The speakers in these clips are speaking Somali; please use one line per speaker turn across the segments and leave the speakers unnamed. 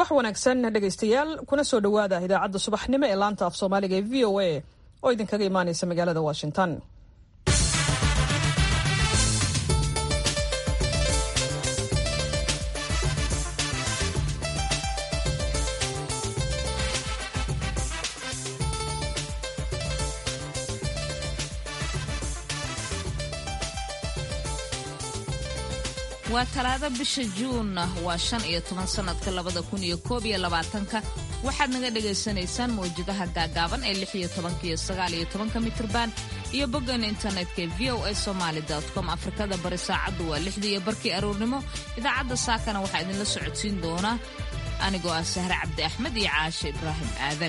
subax wanaagsan dhegaystayaal kuna soo dhowaada idaacadda subaxnimo ee laanta af soomaaliga ee v o a oo idinkaga imaanaysa magaalada washington
waa talaado bisha juun waa shan iyo toban sanadka labada kun iyo koob iyo labaatanka waxaad naga dhagaysanaysaan mawjadaha gaagaaban ee lix iyo tobanka iyo sagaal iyo tobanka mitrban iyo boggan internetka ee v o a somaali com afrikada bari saacaddu waa lixdii iyo barkii aroornimo idaacadda saakana waxaa idinla socodsiin doona anigoo ah sahre cabdi axmed iyo caashe ibraahim aadan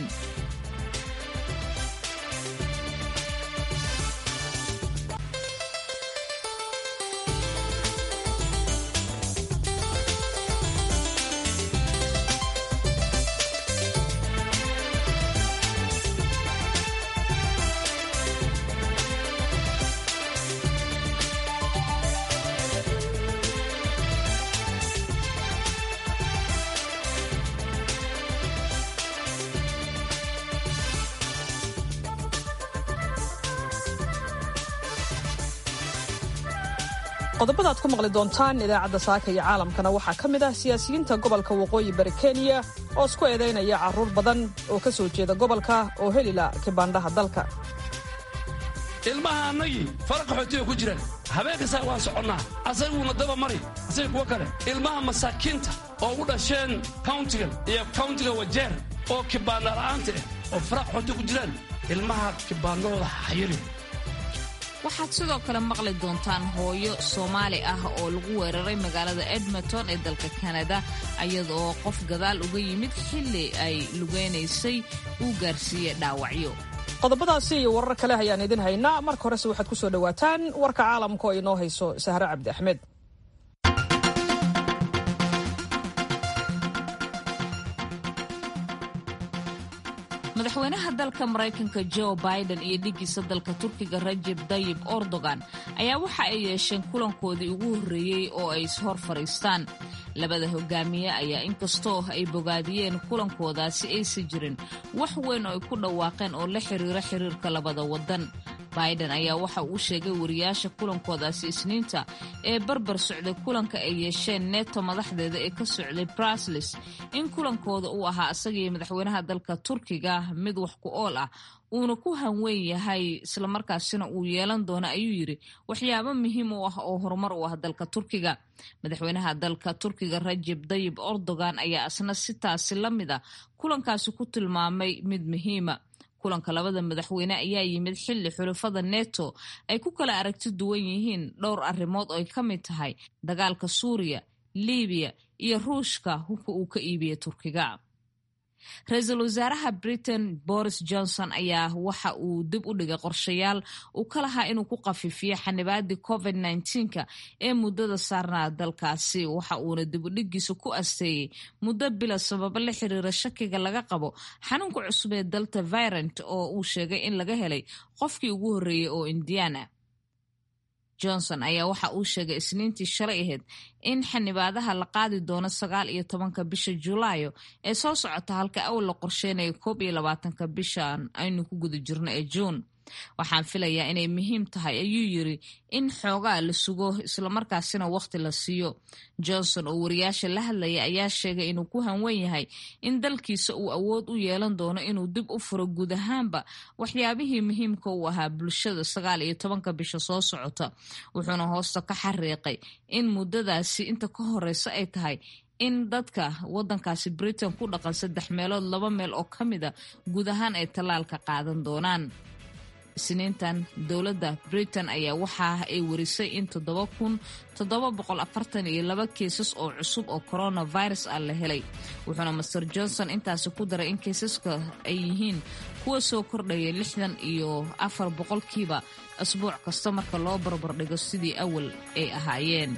qodobada ad ku maqli doontaan idaacadda saaka iyo caalamkana waxaa ka mid ah siyaasiyiinta gobolka waqooyi bari kenya oo isku eedaynaya carruur badan oo ka soo jeeda gobolka oo helila kibaandhaha dalka
ilmaha annagii fara qaxootiga ku jiraan habeen kastaa waan soconnaa asaguuna daba mari asaga kuwo kale ilmaha masaakiinta oo u dhasheen kawntigan iyo kawntiga wajeer oo kibaandha la'aanta ah oo fara qaxootiga ku jiraan ilmaha kibaandhahooda xayiri
waxaad sidoo kale maqli doontaan hooyo soomaali ah oo lagu weeraray magaalada edmonton ee dalka kanada iyadaoo qof gadaal uga yimid xilli ay lugeynaysay uu gaarsiiyey dhaawacyo
qodobadaasi iyo warar kale ayaan idin haynaa marka horese waxaad ku soo dhowaataan warka caalamka oo inoo hayso sahre cabdi axmed
madaxweynaha dalka maraykanka jo biden iyo dhigiisa dalka turkiga rajeb dayib erdogan ayaa waxa ay yeesheen kulankoodii ugu horreeyey oo ay ishor fadhiistaan labada hogaamiye ayaa inkastoo ay bogaadiyeen kulankoodaasi aysan jirin wax weyn oo ay ku dhawaaqeen oo la xiriira xiriirka labada waddan biden ayaa waxa uu sheegay wariyaasha kulankoodaasi isniinta ee barbar socday kulanka ay yeesheen neto madaxdeeda ee ka socday brasles in kulankooda uu ahaa isagaiyo madaxweynaha dalka turkiga mid wax ku ool ah uuna ku hanweyn yahay islamarkaasina uu yeelan doono ayuu yidhi waxyaabo muhiim u ah oo horumar u ah dalka turkiga madaxweynaha dalka turkiga rajeb dayib erdogan ayaa isna sitaasi la mid a kulankaasi ku tilmaamay mid muhiima kulanka labada madaxweyne ayaa yimid xilli xulafada neto ay ku kala aragti duwan yihiin dhowr arrimood oo ay ka mid tahay dagaalka suuriya libiya iyo ruushka hubka uu ka iibiyey turkiga ra-iisul wasaaraha britain boris johnson ayaa waxa uu dib u dhigay qorshayaal uu ka lahaa inuu ku qafiifiyo xanibaadii covid nka ee muddada saarnaa dalkaasi waxa uuna dibudhigiisa ku asteeyey muddo bila sababo la xiriira shakiga laga qabo xanuunka cusub ee dalta virant oo uu sheegay in laga helay qofkii ugu horreeyey oo indiana johnson ayaa waxa uu sheegay isniintii shalay ahayd in xanibaadaha la qaadi doono sagaal iyo tobanka bisha julaayo ee soo socota halka awal la qorsheynayo koob iyo labaatanka bishan aynu ku guda jirno ee juun waxaan filayaa inay muhiim tahay ayuu yiri in xoogaa la sugo islamarkaasina waqti la siiyo johnson oo wariyaasha la hadlaya ayaa sheegay inuu ku hanwen yahay in dalkiisa uu awood u yeelan doono inuu dib u furo guud ahaanba waxyaabihii muhiimka u ahaa bulshada sagaal iyo tobanka bisha soo socota wuxuuna hoosta ka xariiqay in muddadaasi inta ka horeysa ay tahay in dadka wadankaasi britain ku dhaqan saddex meelood laba meel oo ka mida guud ahaan ay tallaalka qaadan doonaan isniintan dowladda britain ayaa waxa ay warisay in toddoba kun toddoba boqol afartan iyo laba kiisas oo cusub oo coronavirus ah la helay wuxuuna master johnson intaasi ku daray in kiisaska ay yihiin kuwa soo kordhaya lixdan iyo afar boqolkiiba asbuuc kasta marka loo barbardhigo sidii awal ay ahaayeen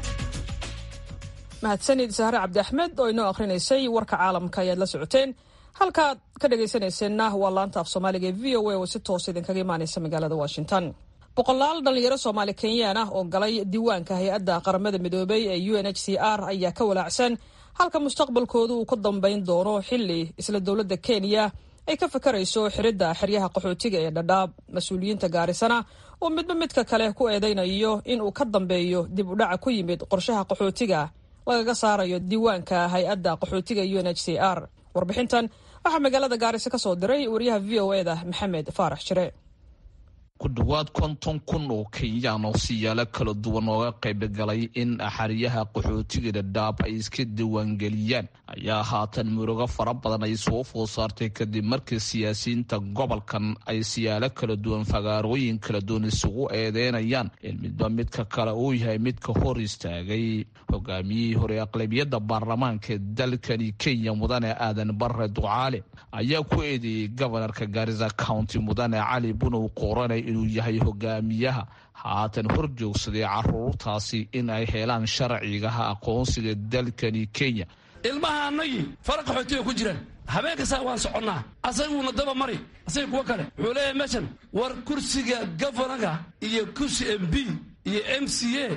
mahadsanid sahre cabdi axmed oo inoo akhrinaysay warka caalamka ayaad la socoteen halkaad ka dhegaysanayseena waa laanta af soomaaliga ee v o a oo si toos idinkaga imaanaysa magaalada washington boqolaal dhalinyaro soomaali kenyaan ah oo galay diiwaanka hay-adda qaramada midoobay ee u n h c r ayaa ka walaacsan halka mustaqbalkoodu uu ka dambayn doono xili isla dowladda kenya ay ka fakarayso xiridda xeryaha qaxootiga ee dhadhaab mas-uuliyiinta gaarisana uu midba midka kale ku eedaynayo in uu ka dambeeyo dib u dhaca ku yimid qorshaha qaxootiga lagaga saarayo diiwaanka hay-adda qaxootiga u n h c r warbixintan waxaa magaalada gaariso ka soo diray wariyaha v o eda maxamed faarax jire
ku dhowaad konton kun oo kenyaan oo siyaalo kala duwan ooga qaybgalay in xeryaha qaxootiga dhadhaab ay iska diiwaangeliyaan ayaa haatan murugo fara badan ay soo food saartay kadib markii siyaasiyiinta gobolkan ay siyaalo kala duwan fagaarooyin kala duwan isugu eedeynayaan in midba midka kale uu yahay midka hor istaagay hogaamiyihii hore aqlabiyadda baarlamaanka ee dalkani kenya mudane aadan bare ducaale ayaa ku eedeeyey gobanarka gaarisa county mudane cali bunow qoranay inuu yahay hogaamiyaha haatan hor joogsaday caruurtaasi in ay helaan sharcigaha aqoonsiga dalkani kenya
ilmaha annagii fara qaxootiga ku jiraan habeen kastaa waan soconnaa asaguuna daba mari asaga kuwa kale wuxuu leeyahay meeshan war kursiga gafanaga iyo kursi m b iyo m c a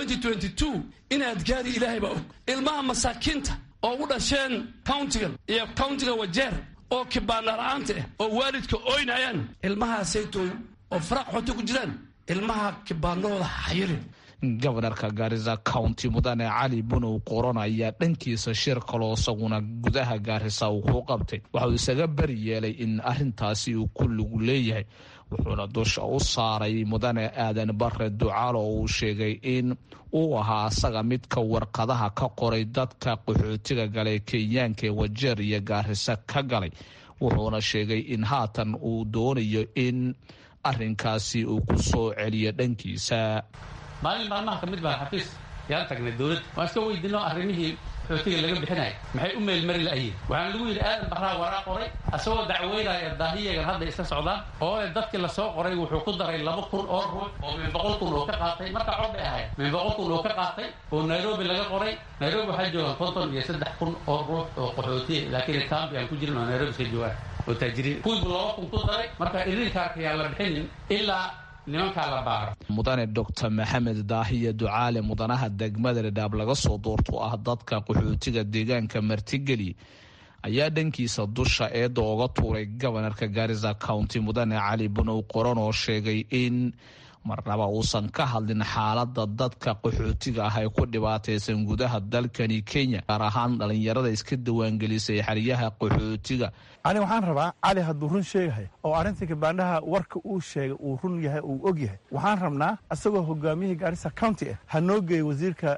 inaad gaari ilaahay baa og ilmaha masaakiinta oo u dhasheen countigan iyo countiga wajeer oo kibaana la'aanta ah oo waalidka oynayaan ilmahaasaytooy oo fara qaxootiga ku jiraan ilmaha kibaanahooda xayiri
gobanarka gaarisa county mudane cali bunow qoron ayaa dhankiisa shir kaloo isaguna gudaha gaarisa uu ku qabtay waxauu isaga bari yeelay in arintaasi uu ku lug leeyahay wuxuuna dusha u saaray mudane aadan bare ducaal oo uu sheegay in uu ahaa asaga midka warqadaha ka qoray dadka qaxootiga galay kenyaanka ee wajeer iyo gaarisa ka galay wuxuuna sheegay in haatan uu doonayo in arinkaasi uu ku soo celiyo dhankiisa
maalin maalmaha ka mid baan xafiis yaan tagnay dowladda waan iska weydiino arrimihii xootiga laga bixinaya maxay u meelmari la'yihin waxaan lagu yidhi aadan barraa waraa qoray asagoo dacweynaya daahiyagan hadda iska socdaan oo dadkii lasoo qoray wuxuu ku daray laba kun oo ruux oo min boqol kun oo ka qaatay markaa cod bay ahayd min boqol kun oo ka qaatay oo nairobi laga qoray nairobi waxaa joogaan konton iyo saddex kun oo ruux oo qaxootiya laakiin kambi aan ku jirin oo nairobi iska joogaan oo taajiriin kuwiibu laba kun ku daray marka irinkaarkayaan la bixinin ilaa
mudane doctor maxamed daahiya ducaale mudanaha degmada dhadhaab laga soo doorto ah dadka qaxootiga deegaanka martigeli ayaa dhankiisa dusha eedda oga tuuray gobanarka gaarisa county mudane cali bunow qoran oo sheegay in marnaba uusan ka hadlin xaalada dadka qaxootiga ah ee ku dhibaataysan gudaha dalkani kenya gaar ahaan dhalinyarada iska diiwaangelisay xeryaha qaxootiga
ani waxaan rabaa cali hadduu run sheegahay oo arrinta kabaandhaha warka uu sheegay uu run yahay uu og yahay waxaan rabnaa isagoo hogaamiyihii gaarisa county ah ha noo geeya wasiirka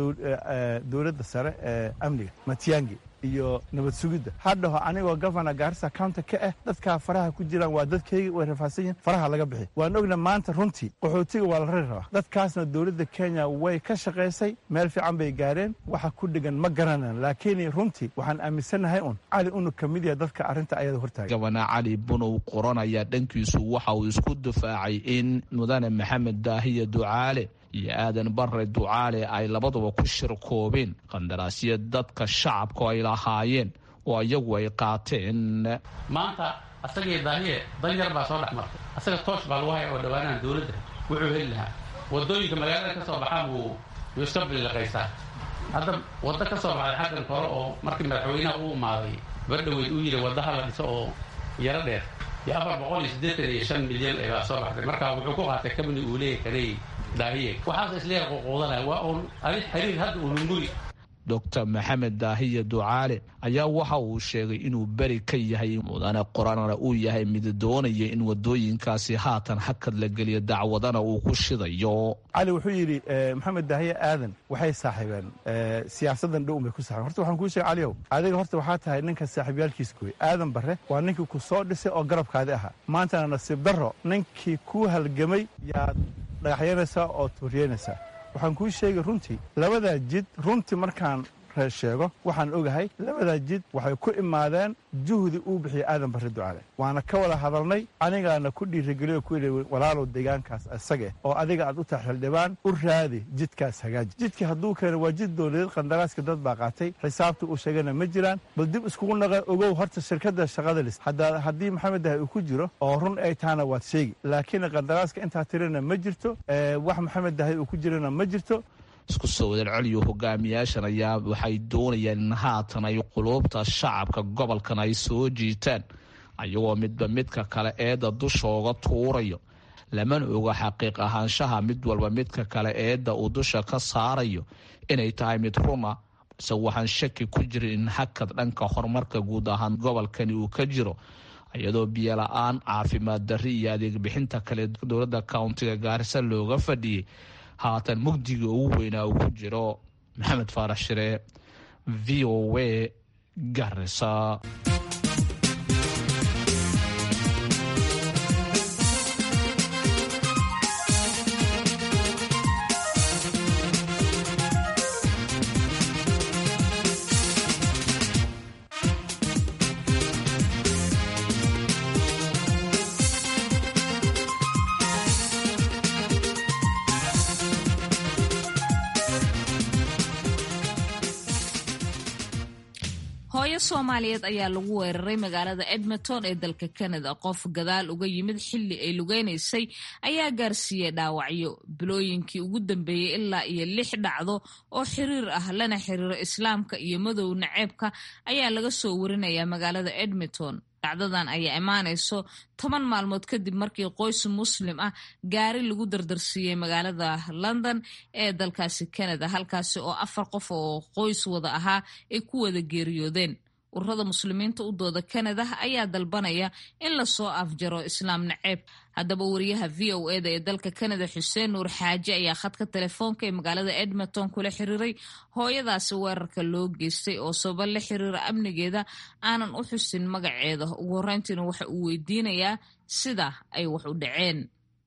dowladda sare ee amniga matiyangi iyo nabad sugidda hadhaho anigoo gofana gaarisa county ka ah dadkaa faraha ku jiraan waa dadkayga way rafaadsan yihin faraha laga bixi waan ogna maanta runtii qaxootiga waa la rari rabaa dadkaasna dowladda kenya way ka shaqaysay meel fiican bay gaareen waxa ku dhegan ma garanan laakiin runtii waxaan aaminsannahay un cali unu ka mid yahay dadka arrinta ayada hortaagay
gobana cali bunow qoran ayaa dhankiisu waxa uu isku difaacay in mudane maxamed daahiya ducaale iyo aadan bare ducaale ay labaduba ku shirkoobeen qandaraasya dadka shacabku ay lahaayeen oo iyagu ay qaateen
maanta asagii daahiye danyar baa soo dhex martay asaga toosh baa lagu haya oo dhawaanahan dowladda wuxuu heli lahaa wadooyinka magaalada ka soo baxaan buu yuu iska biliqaysaa hadda waddo ka soo baxday xaggan kore oo markii madaxweynaha u imaaday bardhaweyd uu yidhi waddaha la dhiso oo yaro dheer iyo afar boqol iyo siddeetan iyo shan milyan baa soo baxday marka wuxuu ku qaatay kabni uu leeyahy kanay daahiye waxaas isleeyahay ququudanaya waa uun adi xiriir hadda uu lunguri
doctor maxamed daahiya ducaale ayaa waxa uu sheegay inuu beri ka yahay mudane qoranana uu yahay mid doonaya in wadooyinkaasi haatan hakad la geliyo dacwadana uu ku shidayo
cali wuxuu yidhi maxamed daahiye aadan waxay saaxiibeen siyaasadan dhow bay ku saxibeen horta waxaan kuu sheegay caliow adiga horta waxaa tahay ninka saaxiibyaalkiis gooy aadan bare waa ninkii ku soo dhisay oo garabkaadi ahaa maantana nasiib darro ninkii kuu halgamay yaad dhagaxyanaysaa oo tuuriyeynaysaa waxaan kuu sheegay runtii labadaa jid runtii markaan sheego waxaan ogahay labadaa jid waxay ku imaadeen juhdi uu bixiyey aadan barre ducaale waana ka wada hadalnay anigaana ku dhiirigeliyo ku yidhi walaalow deegaankaas isage oo adiga aad u tahay xildhibaan u raadi jidkaas hagaaji jidkii hadduu keeno waa jid dowladeed qandaraaska dad baa qaatay xisaabta uu sheegana ma jiraan bal dib iskugu naqa ogow horta shirkadda shaqada lis haddii maxamed dahay uu ku jiro oo run ay tahana waad sheegi laakiin qandaraaska intaa tirina ma jirto wax maxamed dahay uu ku jirana ma jirto
isku soo wadal celiyo hogaamiyaashan ayaa waxay doonayaan in haatan ay quluubta shacabka gobolkan ay soo jiitaan ayagoo midba midka kale eedda dushooga tuurayo lamana oga xaqiiq ahaanshaha mid walba midka kale eedda uu dusha ka saarayo inay tahay mid runa balse waxaan shaki ku jirin in hakad dhanka horumarka guud ahaan gobolkani uu ka jiro iyadoo biyola-aan caafimaad darri iyo adeeg bixinta kale dowladda countiga gaarisa looga fadhiyey haatan mugdiga ugu weynaa uu ku jiro maxamed faarax shire v o w garisa
hooyo soomaaliyeed ayaa lagu weeraray magaalada edmonton ee dalka canada qof gadaal uga yimid xilli ay lugeynaysay ayaa gaarsiiyey dhaawacyo bilooyinkii ugu dambeeyey ilaa iyo lix dhacdo oo xiriir ah lana xiriiro islaamka iyo madow naceebka ayaa laga soo warinayaa magaalada edmonton dhacdadan ayaa imaanayso toban maalmood kadib markii qoys muslim ah gaari lagu dardarsiiyey magaalada london ee dalkaasi canada halkaasi oo afar qof oo qoys wada ahaa ay ku wada geeriyoodeen ururada muslimiinta u dooda canada ayaa dalbanaya in lasoo afjaro islaam naceeb haddaba wariyaha v o eda ee dalka canada xuseen nuur xaaji ayaa khadka telefoonka ee magaalada edmonton kula xiriiray hooyadaasi weerarka loo geystay oo sababa la xiriira amnigeeda aanan u xusin magaceeda ugu horreyntiina waxa uu weydiinayaa sida ay wax u dhaceen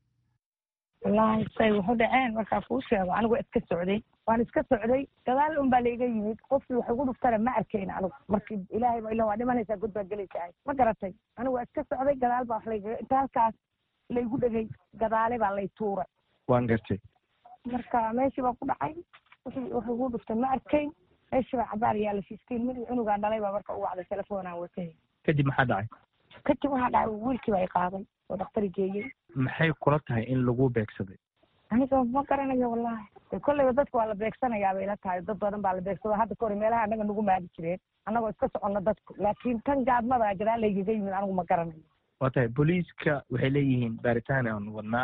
wallaahi say waxu dhaceen markaa kuu sheego anigu iska socday waan iska socday gadaal un baa laiga yimid qofkii wax igu dhuftana ma arkayn anigu markii ilaahay ba ila waa dhimanaysaa god baa gelaysahay ma garatay anigu waa iska socday gadaal baa wax layga inta halkaas laygu dhegay gadaale baa lay tuuray
waan gartay
marka meeshii baa ku dhacay wixii wax igu dhuftay ma arkayn meeshii baa cabaar yaala fifteen mid cunugaan dhalay baa marka u wacday telefoonaan watay
kadib maxaa dhacay
kadib waxaa dhacay wiilkii baa i qaaday oo dhaktari geeyey
maxay kula tahay in lagu beegsaday
aniga ma garanayo wallahi kolleyba dadka waa la beegsanayaa bay ila tahay dad badan baa la beegsado hadda ka hor meelaha annaga nagu maadi jireen annagoo iska soconno dadku laakiin tan gaadmada gadaal laygaga yimid anigu ma garanayo
waa tahay booliiska waxay leeyihiin baaritaan aan wadnaa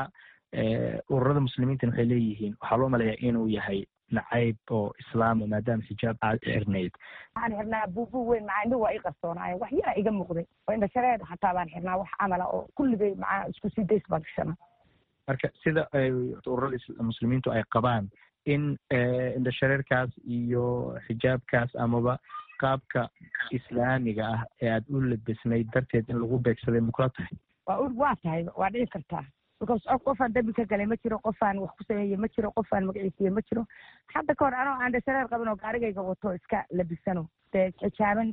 ururada muslimiintana waxay leeyihiin waxaa loo maleeyaa inuu yahay nacayb oo islaama maadaama xijaab aad xirnayd
waxaan xirnaa buubu weyn macaa indhuhu waa ii qarsoonaaye wax yara iga muuqday oo indhashareed xataa baan xirnaa wax camala oo kulligay macaa isku sii days baan gashanaa
marka sida ururada muslimiintu ay qabaan in indhashareerkaas iyo xijaabkaas amaba qaabka islaamiga ah ee aad u labisnayd darteed in lagu beegsaday makula tahay
waa waa tahay waa dhici kartaa because qofaan dambi ka galay ma jiro qofaan wax ku sameeye ma jiro qofaan magaciisiye ma jiro hadda ka hor anoo aan indhashareer qabin oo gaarigayga wato iska labisano dee xijaaban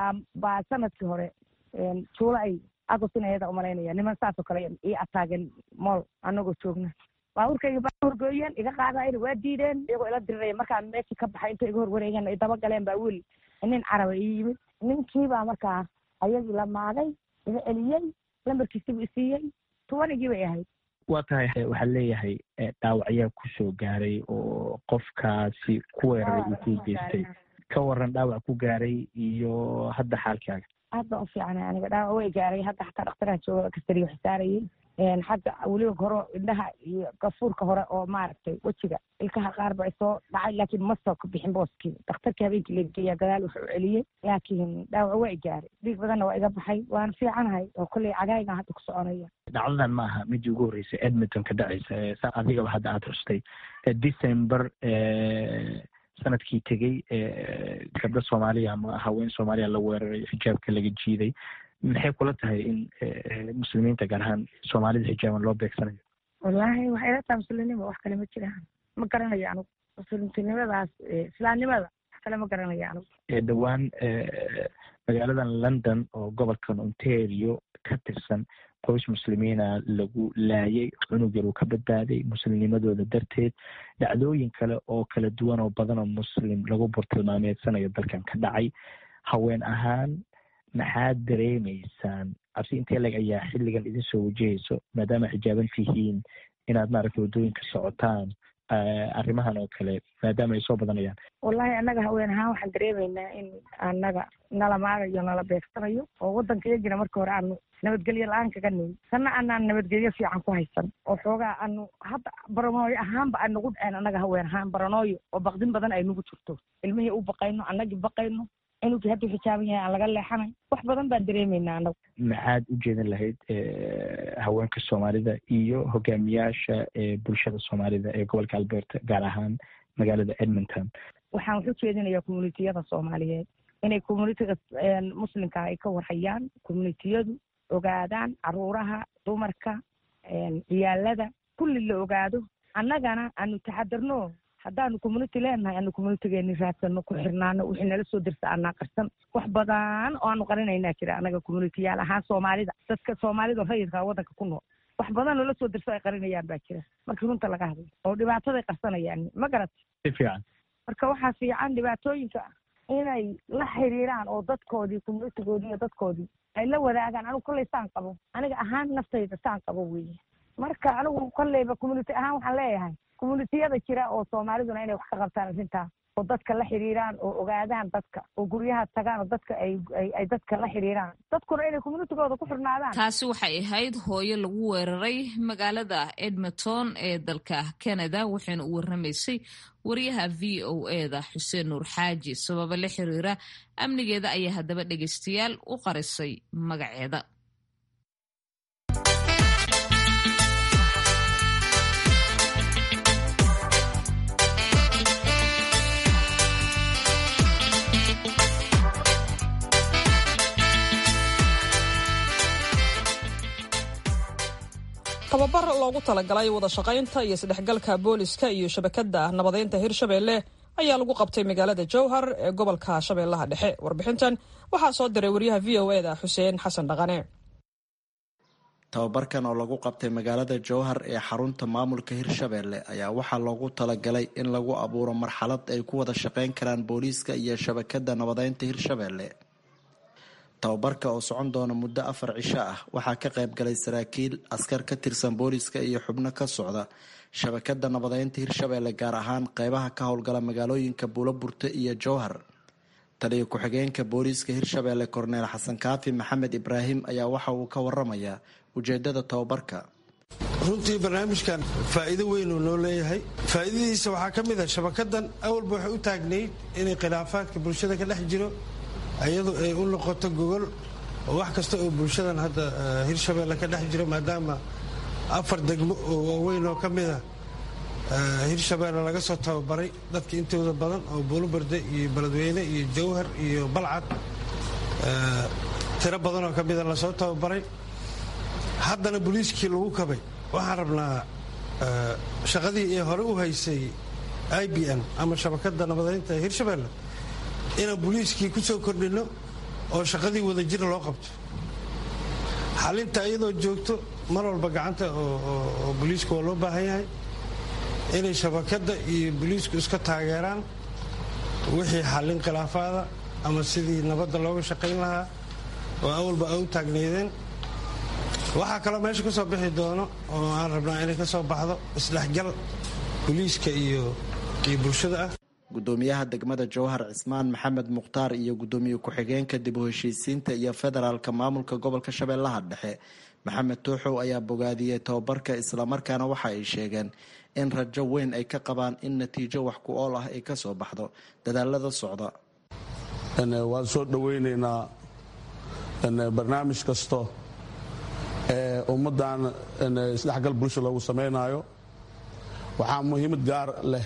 baa sanadkii hore juula ay agosin ayada umalaynaya niman saasoo kale ii ataagen mool anagoo joogna baabuurkayga baa horgooyeen iga qaadayn waa diideen iyagoo ila diriraya markaan meeshii ka baxay inta iga horwareegeen ay daba galeen baa wiil nin caraba ii yimid ninkii baa markaa ayagii la maaday iga celiyey lambarkiisibu isiiyey tubanigii bay ahayd
waa tahay waxaa leeyahay dhaawacyaa kusoo gaaray oo qofkaasi ku weeraray uu ku geystay ka waran dhaawac ku gaaray iyo hadda xaalkaaga
aad baan u fiicnay aniga dhaawac way gaaray hadda xataa dhaktaraha jooga kastariyo xisaarayay xagga weliba hore indhaha iyo gafuurka hore oo maaragtay wejiga ilkaha qaar ba soo dhacay laakiin ma soo bixin booskii dhakhtarkii habeenkii lageeya gadaal wuxuu celiyey laakiin dhaawac waa i gaaray dhiig badanna waa iga baxay waan fiicanahay oo kolley cagaagaan hadda ku soconaya
dhacdadan ma aha midii ugu horreysay edmonton ka dhacaysa sa adigaba hadda aad xustay december sanadkii tegey gabdho soomaaliya ama haween soomaaliya la weeraray xijaabka laga jiiday maxay kula tahay in muslimiinta gaar ahaan soomaalida xijaaban loo beegsanayo
wallaahi waxay la tahay muslimnimo wax kale ma jiraan ma garanayo anugu muslimtinimadaas islaamnimada kale ma garanaya anigu
dhowaan magaaladan london oo gobolkan ontario ka tirsan qoys muslimiina lagu laayay cunug yar uu ka badbaaday muslimnimadooda darteed dhacdooyin kale oo kala duwan oo badan oo muslim lagu burtilmaameedsanayo dalkan ka dhacay haween ahaan maxaad dareemaysaan cabsi intee leg ayaa xilligan idin soo wajahayso maadaama xijaaban tihiin inaad maaragta waddooyinka socotaan arrimahan oo kale maadaama ay soo badanayaan
wallahi annaga haween ahaan waxaan dareemaynaa in annaga nala maagayo nala beegsanayo oo waddanka iyagina marka hore aanu nabadgelyo la-aan kaga nimin sanna anaan nabadgelyo fiican ku haysan oo xoogaa anu hadda baranooyo ahaanba ay nagu dhaceen annaga haween ahaan baranooyo oo baqdin badan ay nagu jirto ilmihii u baqayno annagii baqayno cunugii hadduu xijaaban yahay aan laga leexanay wax badan baan dareemaynaa annagu
maxaad u jeedin lahayd haweenka soomaalida iyo hogaamiyaasha bulshada soomaalida ee gobolka alberta gaar ahaan magaalada edmonton
waxaan wax u jeedinayaa communitiyada soomaaliyeed inay communitiga muslimka ay ka warhayaan communitiyadu ogaadaan caruuraha dumarka ciyaalada kulli la ogaado annagana aanu taxadarno haddaanu community leenahay aanu communitigeeni raadsano ku xirnaano wixii nala soo dirsa anaa qarsan wax badan oo aanu qarinaynaa jira annaga communitiyaal ahaan soomaalida dadka soomaalida rayidka waddanka ku nool wax badan loola soo dirso ay qarinayaan baa jira markii runta laga hadlo oo dhibaataday qarsanayaan ma garat
si fiican
marka waxaa fiican dhibaatooyinka inay la xiriiraan oo dadkoodii communitigoodii iyo dadkoodii ay la wadaagaan anigu kolley saan qabo aniga ahaan naftayda saan qabo weeye marka anigu kolleyba community ahaan waxaan leeyahay communitiyada jira oo soomaaliduna inay wax ka qabtaan arrintaa oo dadka la xiriiraan oo ogaadaan dadka oo guryaha tagaan oo dadka ay ay dadka la xiriiraan dadkuna inay communitigooda ku xirnaadaan
taasi waxay ahayd hooyo lagu weeraray magaalada edmonton ee dalka canada waxayna u warramaysay wariyaha v o eda xuseen nuur xaaji sababa la xiriira amnigeeda ayaa haddaba dhegeystayaal u qarisay magaceeda
tababar loogu talagalay wada shaqaynta iyo isdhexgalka booliska iyo shabakadda nabadeynta hirshabeelle ayaa lagu qabtay magaalada jowhar ee gobolka shabeellaha dhexe warbixintan waxaa soo diray wariyaha v o eda xuseen xasan dhaqane
tababarkan oo lagu qabtay magaalada jowhar ee xarunta maamulka hirshabeelle ayaa waxaa loogu talagalay in lagu abuuro marxalad ay ku wada shaqayn karaan booliiska iyo shabakadda nabadeynta hirshabeelle tababarka oo socon doona muddo afar cisho ah waxaa ka qayb galay saraakiil askar ka tirsan booliiska iyo xubno ka socda shabakada nabadeynta hirshabeelle gaar ahaan qeybaha ka howlgala magaalooyinka buuloburte iyo jowhar taliyo ku-xigeenka booliiska hirshabeelle korneel xasan kaafi maxamed ibraahim ayaa waxa uu ka waramayaa ujeedada tababarka
runtii barnaamijkan faa'iido weyn uu noo leeyahay faa'iidadiisa waxaa ka mid ah shabakadan awalba waxay u taagnayd inay khilaafaadka bulshada ka dhex jiro iyadu ay u noqoto gogol oo wax kasta oo bulshadan hadda hirshabeelle ka dhex jiro maadaama afar degmo oo waaweyn oo ka mid a hirshabeelle laga soo tababaray dadka intooda badan oo buuluberde iyo beledweyne iyo jawhar iyo balcad tiro badan oo ka mida lasoo tababaray haddana booliiskii lagu kabay waxaan rabnaa shaqadii ee hore u haysay i b n ama shabakadda nabadeynta ee hirshabeelle inaan booliiskii ku soo kordhinno oo shaqadii wadajir loo qabto xalinta iyadoo joogto mar walba gacanta oo booliisku waa loo baahan yahay inay shabakadda iyo booliisku iska taageeraan wixii xallin khilaafaada ama sidii nabadda looga shaqayn lahaa oo awalba ay u taagnaydeen waxaa kaloo meesha ka soo bixi doono oo aan rabnaa inay ka soo baxdo isdhexgal booliiska iyo iyo bulshada ah
gudoomiyaha degmada jowhar cismaan maxamed mukhtaar iyo gudoomiye ku-xigeenka dib u heshiisiinta iyo federaalka maamulka gobolka shabeellaha dhexe maxamed tuuxow ayaa bogaadiyey tababarka islamarkaana waxa ay sheegeen in rajo weyn ay ka qabaan in natiijo wax ku ool ah ay ka soo baxdo dadaalada socda
waan soo dhoweyneynaa barnaamij kasto ee ummaddan isdhexgal bulsha loogu samaynayo waxaa muhiimad gaar leh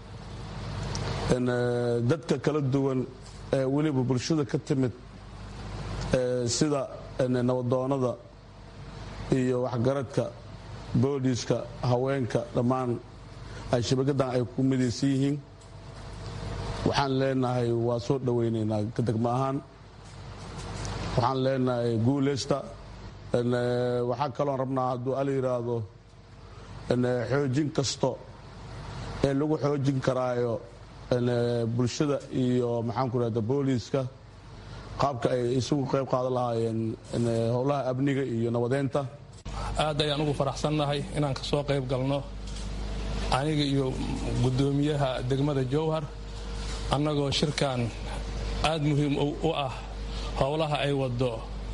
dadka kala duwan ee weliba bulshada ka timid sida nabadoonada iyo waxgaradka booliiska haweenka dhammaan ay shabakadan ay ku midaysan yihiin waxaan leenahay waa soo dhowaynaynaa degmo ahaan waxaan leenahay guuleysta waxaa kaloon rabnaa hadduu ala yidhaahdo xoojin kasto ee lagu xoojin karaayo bulshada iyo maxaanku rahda booliiska qaabka ay isugu qayb qaadan lahaayeen howlaha amniga iyo nabadeynta
aad ayaan ugu faraxsannahay inaan ka soo qayb galno aniga iyo guddoomiyaha degmada jowhar annagoo shirkan aad muhiim u ah howlaha ay wado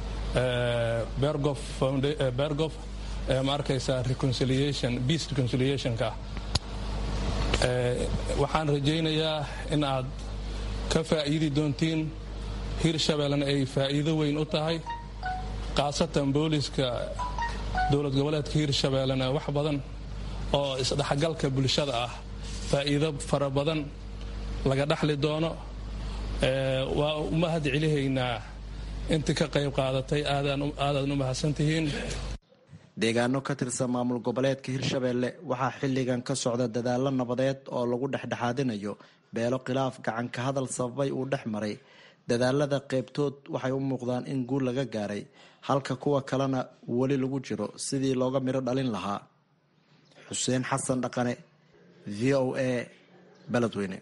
bergof ma arkaysaa reconciliation peace reconciliationka waxaan rajaynayaa in aad ka faa'iidi doontiin hirshabeellena ay faa'iido weyn u tahay khaasatan booliska dowlad goboleedka hirshabeellena wax badan oo isdhexgalka bulshada ah faa'iido fara badan laga dhaxli doono waa u mahad celihaynaa intii ka qayb qaadatay aadaad u mahadsantihiin
deegaano ka tirsan maamul goboleedka hirshabeelle waxaa xilligan ka socda dadaalo nabadeed oo lagu dhexdhexaadinayo beelo khilaaf gacanka hadal sababay uu dhex maray dadaalada qeybtood waxay u muuqdaan in guul laga gaaray halka kuwa kalena weli lagu jiro sidii looga midho dhalin lahaa xuseen xasan dhaqane v o a beledweyne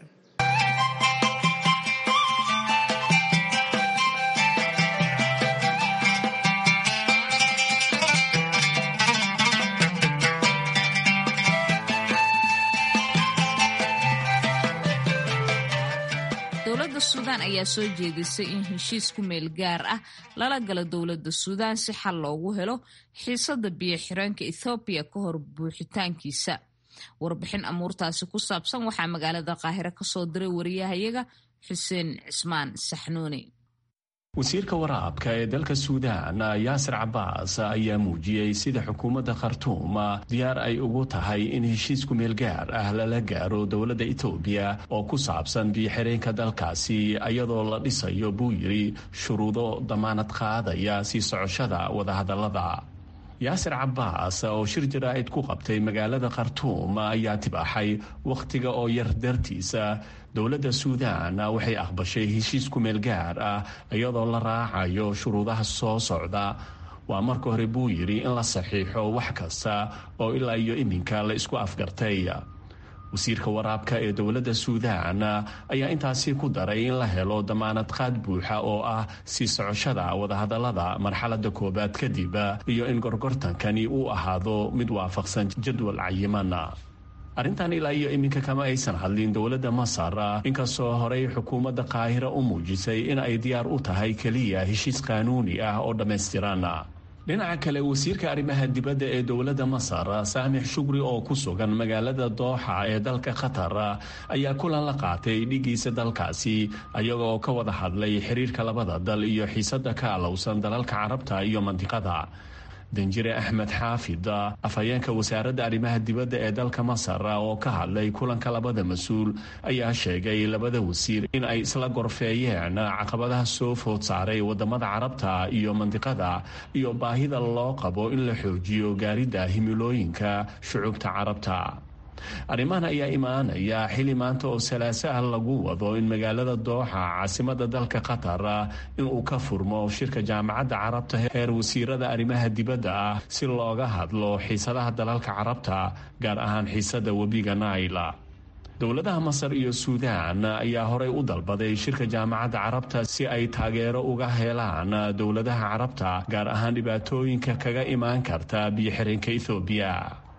dowladda suudaan ayaa soo jeedisay in heshiis ku meel gaar ah lala galo dowladda suudaan si xal loogu helo xiisada biyo xireenka ethoobiya ka hor buuxitaankiisa warbixin amuurtaasi ku saabsan waxaa magaalada qaahire kasoo diray wariyahayaga xuseen cismaan saxnuuni
wasiirka waraabka ee dalka suudaan yaasir cabaas ayaa muujiyey sida xukuumadda khartuum diyaar ay ugu tahay in heshiis kumeel gaar ah lala gaaro dowladda etoobiya oo ku saabsan biyo-xireenka dalkaasi iyadoo la dhisayo buu yidhi shuruudo damaanad qaadaya sii socoshada wadahadallada yaasir cabaas oo shir jaraa'id ku qabtay magaalada khartuum ayaa tibaaxay wakhtiga oo yar dartiisa dowladda suudaan waxay aqbashay heshiis kumeel gaar ah iyadoo la raacayo shuruudaha soo socda waa marka hore buu yidhi in la saxiixo wax kasta oo ilaa iyo iminka la isku afgartay wasiirka waraabka ee dowladda suudaan ayaa intaasi ku daray in la helo damaanad qaad buuxa oo ah sii socoshada wadahadallada marxaladda koowaad kadib iyo in gorgortankani uu ahaado mid waafaqsan jadwal cayiman arrintan ilaa iyo iminka kama aysan hadlin dowladda masar inkastoo horey xukuumadda qaahira u muujisay in ay diyaar u tahay keliya heshiis qaanuuni ah oo dhammaystiran dhinaca kale wasiirka arrimaha dibadda ee dowladda masar saamix shugri oo ku sugan magaalada dooxa ee dalka qatar ayaa kulan la qaatay dhigiisa dalkaasi ayaga oo ka wada hadlay xiriirka labada dal iyo xiisada ka alowsan dalalka carabta iyo mandiqada danjire axmed xaafid afhayeenka wasaaradda arrimaha dibadda ee dalka masar oo ka hadlay kulanka labada mas-uul ayaa sheegay labada wasiir in ay isla gorfeeyeen caqabadaha soo food saaray wadamada carabta iyo mandiqada iyo baahida loo qabo in la xoojiyo gaaridda himilooyinka shucuubta carabta arrimahan ayaa imaanaya xili maanta oo salaaso ah lagu wado in magaalada dooxa caasimada dalka qatar inuu ka furmo shirka jaamacadda carabta heer wasiirada arrimaha dibadda ah si looga hadlo xiisadaha dalalka carabta gaar ahaan xiisada webiga naila dowladaha masar iyo suudaan ayaa horey u dalbaday shirka jaamacadda carabta si ay taageero uga helaan dowladaha carabta gaar ahaan dhibaatooyinka kaga imaan karta biyo-xireenka ethoobiya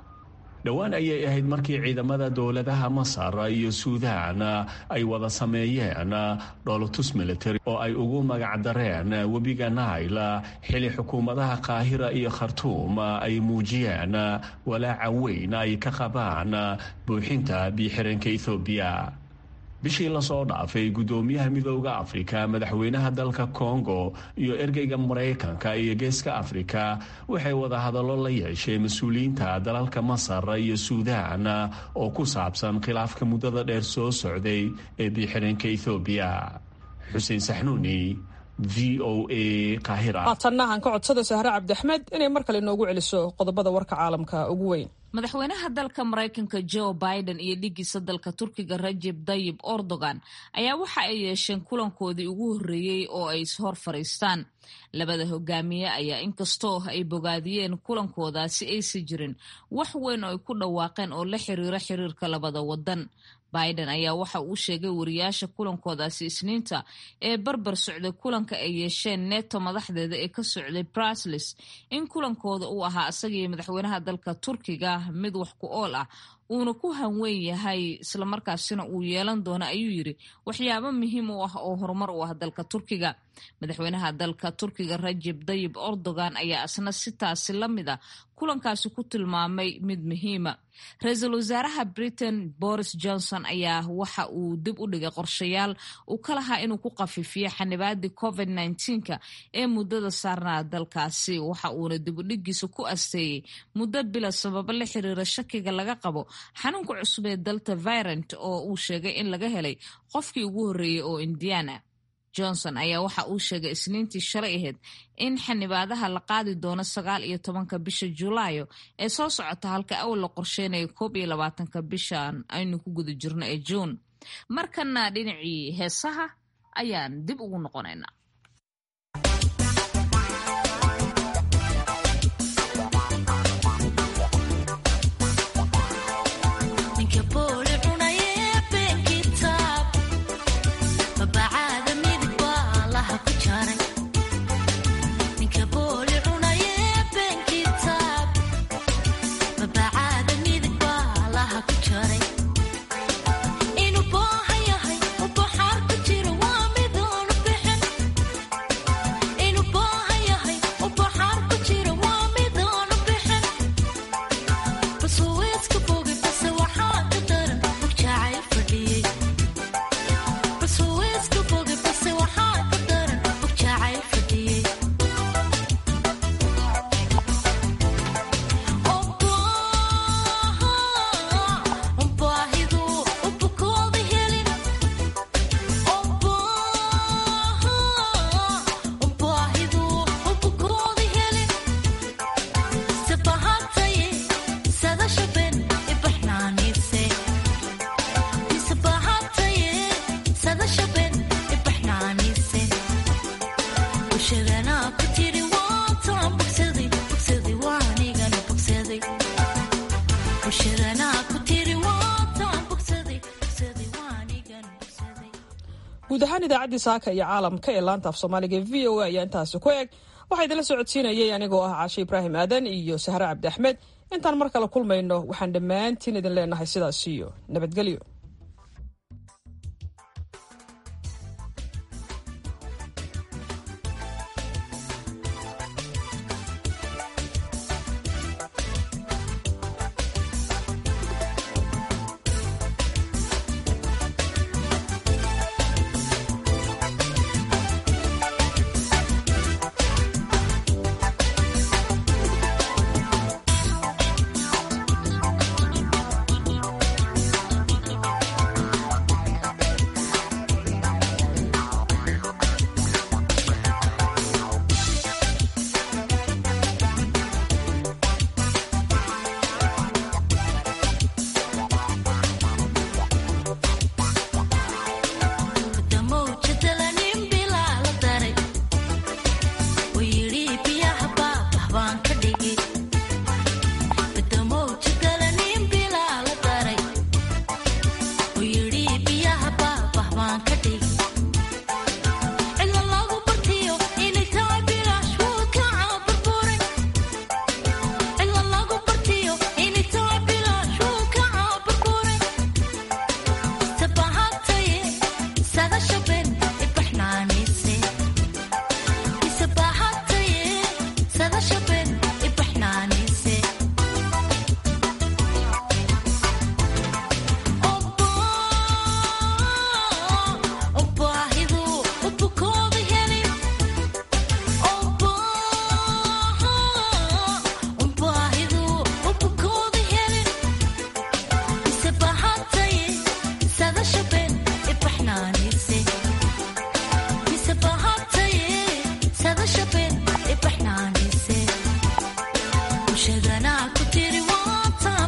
dhowaan ayay ahayd markii ciidamada dowladaha masar iyo suudaan ay wada sameeyeen dholotus military oo ay ugu magacdareen webiga nail xili xukuumadaha qaahira iyo khartuum ay muujiyeen walaaca weyn ay ka qabaan buuxinta biyo-xireenka ethoobiya bishii lasoo dhaafay guddoomiyaha midooda afrika madaxweynaha dalka kongo iyo ergeyga maraykanka iyo geeska afrika waxay wadahadallo la yeesheen mas-uuliyiinta dalalka masar iyo suudaan oo ku saabsan khilaafka muddada dheer soo socday ee biyo-xireenka ethoobiya xuseen saxnuuni v o a qaahira
haatanna aan ka codsada sahre cabdiaxmed inay mar kale inoogu celiso qodobada warka caalamka ugu weyn
madaxweynaha dalka maraykanka joe biden iyo dhigiisa dalka turkiga rajeb dayib erdogan ayaa waxa ay yeesheen kulankoodii ugu horreeyey oo ay ishor fadhiistaan labada hogaamiye ayaa inkastoo ay bogaadiyeen kulankoodaasi aysan jirin wax weyn oo ay ku dhawaaqeen oo la xiriira xiriirka labada wadan biden ayaa waxa uu sheegay wariyaasha kulankoodaasi isniinta ee barbar socday kulanka ay yeesheen neto madaxdeeda ee ka socday braslis in kulankooda uu ahaa isagii madaxweynaha dalka turkiga mid wax ku ool ah uuna ku hanweyn yahay islamarkaasina uu yeelan doono ayuu yiri waxyaabo muhiim u ah oo horumar u ah dalka turkiga madaxweynaha dalka turkiga rajeb dayib erdogan ayaa isna sitaasi la mid a kulankaasi ku tilmaamay mid muhiima ra-iisul wasaaraha britain boris johnson ayaa waxa uu dib u dhigay qorshayaal uu ka lahaa inuu ku qafiifiyo xanibaadii covid nka ee muddada saarnaa dalkaasi waxa uuna dib u dhigiisa ku asteeyey muddo bila sababo la xiriira shakiga laga qabo xanuunka cusub ee dalta virant oo uu sheegay in laga helay qofkii ugu horreeyey oo indiana johnson ayaa waxa uu sheegay isniintii shalay ahayd in xanibaadaha la qaadi doono sagaal iyo tobanka bisha julaayo ee soo socota halka awal la qorsheynayo koob iyo labaatanka bishan aynu ku guda jirno ee juun markana dhinacii heesaha ayaan dib ugu noqonaynaa
guud ahaan idaacaddii saaka iyo caalamka ee laanta af soomaaliga e v o a ayaa intaasi ku eg waxaa idinla socodsiinayay anigoo ah caashe ibraahim aadan iyo sahre cabdi axmed intaan mar kale kulmayno waxaan dhammaantiin idin leenahay sidaas iyo nabadgelyo